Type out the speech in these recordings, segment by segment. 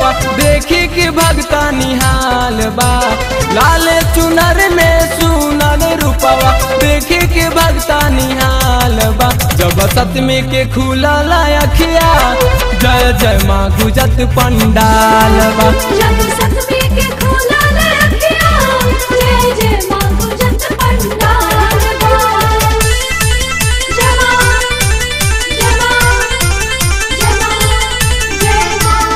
रूपवा देखी के भगता निहाल बा लाल चुनर में सुनर रूपवा देखी के भगता निहाल बा जब सतमी के खुला अखिया जय जय माँ गुजत पंडाल बा जब सतमी के खोला रखिया जय जय माँ गुजत पंडाल बा जमा जमा जमा जय माँ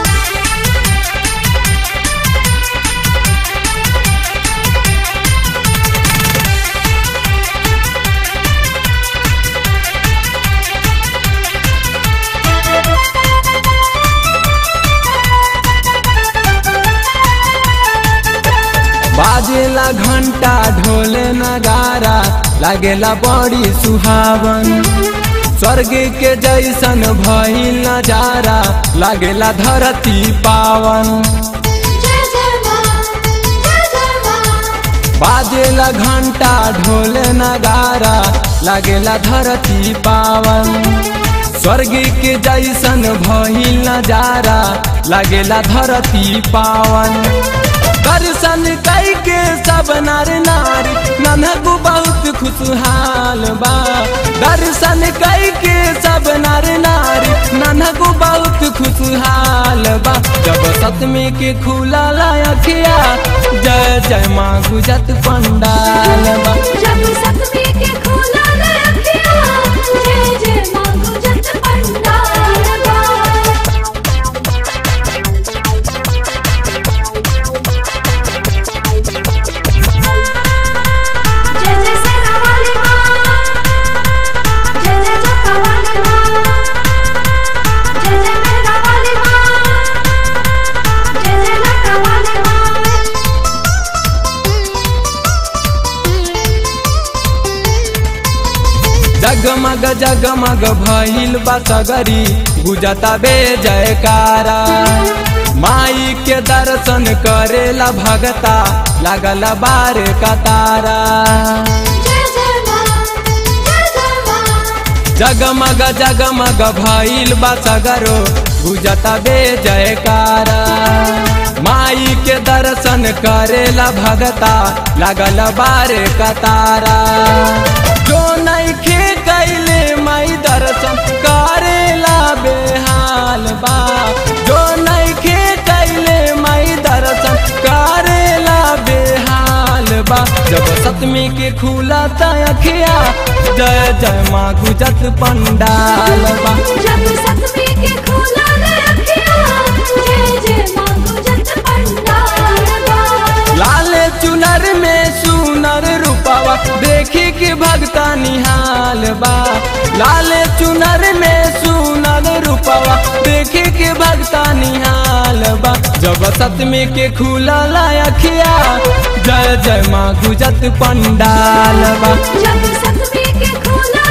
बाजेला घंटा ढोले नगारा लागेला बड़ी सुहावन स्वर्ग के जैसन भइल नजारा लागेला धरती पावन जय जय माँ जय जय माँ बाजेला घंटा ढोले नगारा लागेला धरती पावन स्वर्ग के जैसन भइल नजारा लागेला धरती पावन दर्शन कई के सब नर नारी ननहु बहुत खुशहाल बा दर्शन कई के सब नर नारी ननहु बहुत खुशहाल बा जब सतमी के खुला अखिया जय जय माँ गुजत पंडाल बा जब सतमी के खोला रखिया जय जय माँ गुजत पंडाल बा जय जय सेना वाली माँ जय जय जटा वाली माँ जय जय मेरा वाली माँ जय जय लटा वाली माँ जगमग जगमग भइल बा सगरी गुजता बे जयकारा माई के दर्शन करेला भगता लागल बार कतारा जय जय माँ जय जय माँ जगमग जगमग भइल बा सगरो गुजता बे जयकारा माई के दर्शन करेला भगता लागल बार कतारा जो नइखे कैले माई दर्शन करेला बेहाल बा जो नइखे कैले माई दर्शन करेला बेहाल बा जब सतमी के खुला अखिया जय जय माँ गुजत पंडाल बा जब सतमी के खोला रखिया जय जय माँ गुजत पंडाल बा लाल चुनर में सुनर रूपवा देखी के भगता निहाल बा लाल चुनर में सुनर रूपवा देखी के भगता निहाल बा जब सतमी के खुला अखिया जय जय माँ गुजत पंडाल बा जब सतमी के खोला